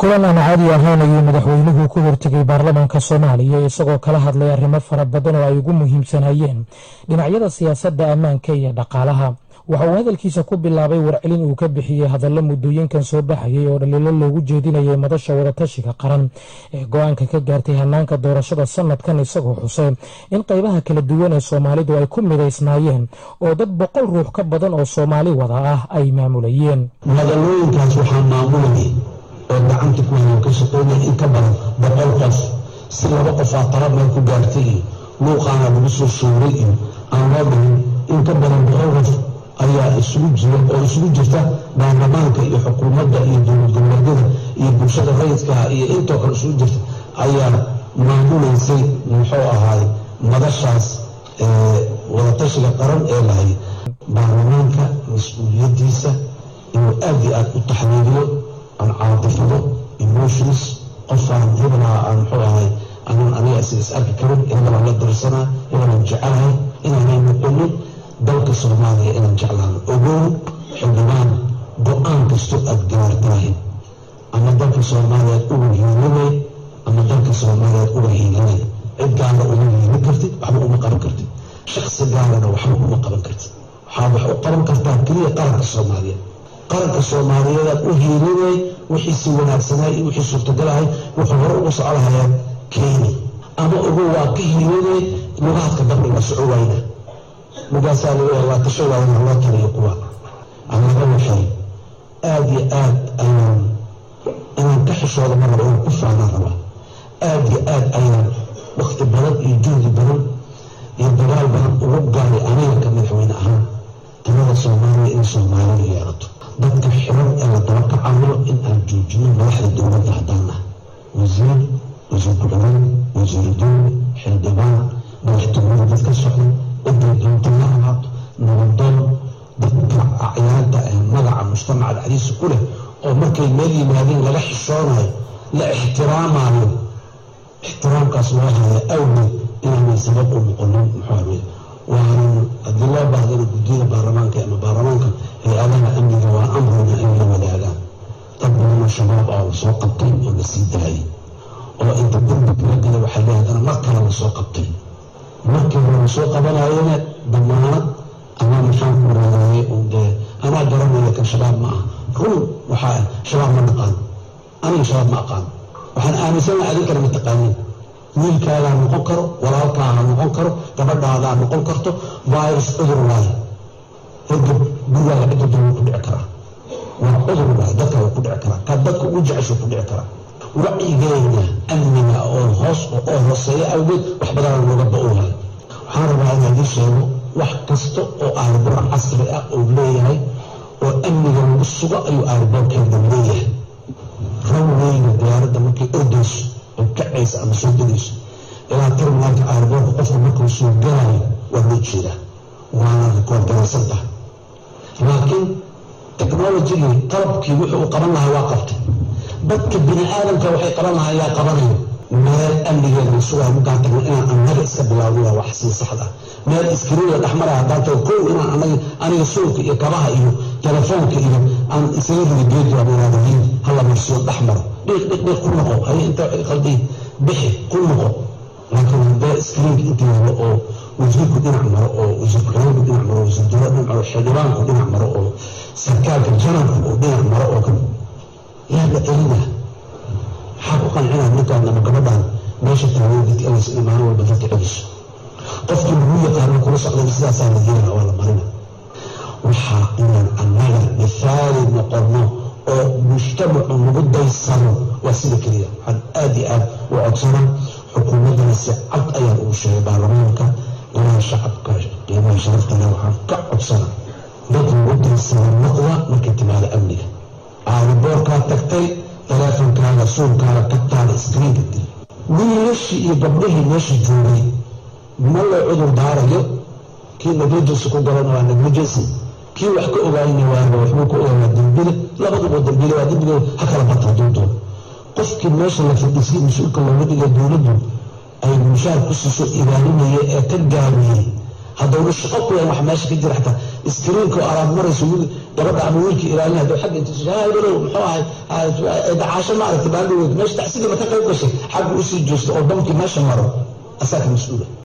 kulan aan caadi ahayn ayuu madaxweynuhu ku hortegay baarlamaanka soomaaliya isagoo kala hadlay arrimo fara badan oo ay ugu muhiimsanayeen dhinacyada siyaasadda ammaanka iyo dhaqaalaha waxa uu hadalkiisa ku bilaabay warcelin uu ka bixiyey hadallo muddooyinkan soo baxayay oo dhaliilo loogu jeedinayay madasha wadatashiga qaran ee go-aanka ka gaartay hanaanka doorashada sanadkan isagoo xusay in qaybaha kala duwan ee soomaalidu ay ku midaysnaayeen oo dad boqol ruux ka badan oo soomaali wada ah ay maamulayeen magaalooyinkaas waxaa maamulayay oo gacanta ku hayan ka shaqeynaya in ka badan boqol qof si laba qofaa tala meel ku gaartay iyo luuqaana lagu soo showray iyo aan loo dhihin in ka badan boqol qof ayaa isugu jira oo isugu jirta baarlamaanka iyo xukuumadda iyo dowlad goboleedyada iyo bulshada rayidkaha iyo intoo kale isugu jirta ayaa maamulaysay muxuu ahaay madashaas wadatashiga qaran ee lahay baarlamaanka mas-uuliyaddiisa inuu aad iyo aad u taxliiliyo aan caadifado emotions qofaan hebelaa aan muxuu ahay anaan aniga isaga is arki karin hebelaan la dirsanaa hebelaan jecelahay inaanay noqonin dalka soomaaliya inaan jeclaano ogow xildhibaan go-aan kastoo aad gaartahay ama dalka soomaaliyaad uga hiilinay ama dalka soomaaliyaad uga hiilinay cid gaara uma hiilin kartid waxba uma qaban kartid shaksi gaarana waxba uma qaban kartid waxaa wax u qaban kartaa keliya qaranka soomaaliyeed qaranka soomaaliyeedaad u hiilinay wixii si wanaagsanay iyo wixii suurtagalahay wuxuu hore uga soconahayaa keeni ama ogow waa ka hiilinay lugaadka dambe waa soco wayna lugaasaa waa tasho waayna loo taliyo kuwa allaga waxay aada iyo aad ayaan inaan ka xishooda ma raba inaan ku faanaan rabaa aada iyo aad ayaan wakti badan iyo juhdi badan iyo dagaal badan ugu gaaray aniga ka madaxweyne ahaan talada soomaaliya in soomaalidu yeelato dadka xiran ee la daba kacayo in aan joojino madaxda dowladda haddaan ah wasiir wasiir ku-xigeen wasiiru dowli xildhibaan madaxtooyada dad ka socda ciday doonta la ahaato nabadoon dadka acyaanta ee magaca mujtamaca dhexdiisa ku leh oo markay meel yimaadeen laga xishoonayo la ixtiraamayo ixtiraamkaas loo haya awgeed inaanay sabab u noqonin muxuu waanan haddii loo baahdana guddiyada baarlamaanka ama baarlamaanka hay-adaha amniga waa amrina in la wadaagaan dad badanoo shabaab ah lasoo qabtay oo la sii daayay oo inta dambi kala gala waxay leehdana mar kale lasoo qabtay markii hore lasoo qabanayana damaanad ama maxaan ku raadayay un dee anaa garanaya kan shabaab ma ah run waxaa shabaab ma naqaan aniga shabaab ma aqaan waxaan aaminsanaha adinkana ma taqaanin wiilkaagaa noqon karo walaalkaaga noqon karo gabadhaadaa noqon karto virus cudur waayo hergab gurigaaga cidda dooba ku dhici karaa waa cudur waayo dadka waa ku dhici karaa kaa dadka ugu jecesho ku dhici karaa wacyigeena amniga oo hoos oo hooseeya awgeed wax badanaa looga ba-oohay waxaan rabaa inaa idin sheego wax kasta oo aarboor casri ah oo leeyahay oo amniga lagu sugo ayuu aarboorkeeda leeyahay rawweyga diyaaradda markay ordayso oo kacaysa ama soo degayso ilaa terminaalka aarboorka qofka markuu soo galayo waa loo jeedaa waana rikoord garaysan tahay laakiin technologigii qalabkii wuxuu u qaban lahaa waa qabtay dadka bini aadamka waxay qaban lahaa yaa qabanayo meel amnigeeda la sugayo markaan tagno inaan annaga iska bilaawno waa wax sii saxda meel iskriinla dhexmaraya haddaan tago kow inaan anaga aniga suulka iyo kabaha iyo telefoonka iyo aan isaga ridi geedu aan iraadahiin hala marsiyo dhex maro dhiiq dhiiq dhiiq ku noqo haye inta qalbii bixi ku noqo laakiin haddee iskriinka inta yaalo oo wasiirku dhinac maro oo wasiir ku-xigeenku dhinac maro wasiir dowlad dhinac maro xildhibaanku dhinac maro oo sarkaalka janabku oo dhinac maro oo kan yaa la celina maxaa ku qancinaa ninkaan ama gabadhaan meesha taagan dadka elaysa in maalin walba dadka celiso qofkii lagu yaqaano kula socdana sidaasaa la yeelana waa la marina waxaa inaan annaga mithaali noqono oo mujtamacu nagu daysano waa sida keliya waxaan aada iyo aad u codsanaa xukuumaddana si cad ayaan ugu sheegay baarlamaanka ilaa shacabka qiimaha sharaftana waxaan ka codsana dad lagu daysana noqda markay timaado amniga aariboorkaa tagtay teleefonkaaga suulkaaga kabtaada iskriinka dil wiilashii iyo gabdhihii meesha joogay ma loo cudur daarayo kii negligency ku galana waa negligency kii wax ka ogaayna waaba waxbuu ka ogaa waa dembile labaduba dembile waa dembiga ha kala bata hadduu doono qofkii meesha la fadhiisay mas-uulka looga dhigay dowladdu ay mushaar ku siiso ilaalinaya ee ka gaabiyey haddowna shaqo ku yahan wax meesha ka jira xataa iskriinka oo alaab marayso gabadha ama wiilka ilaalin hadduu xagga intiisu heblow muxuu ahay dacaasho ma aragtay baaldhaweed meesha tacsidiima ka qayb gashay xagga usii joosto oo bamkii meesha maro asaa ka mas-uula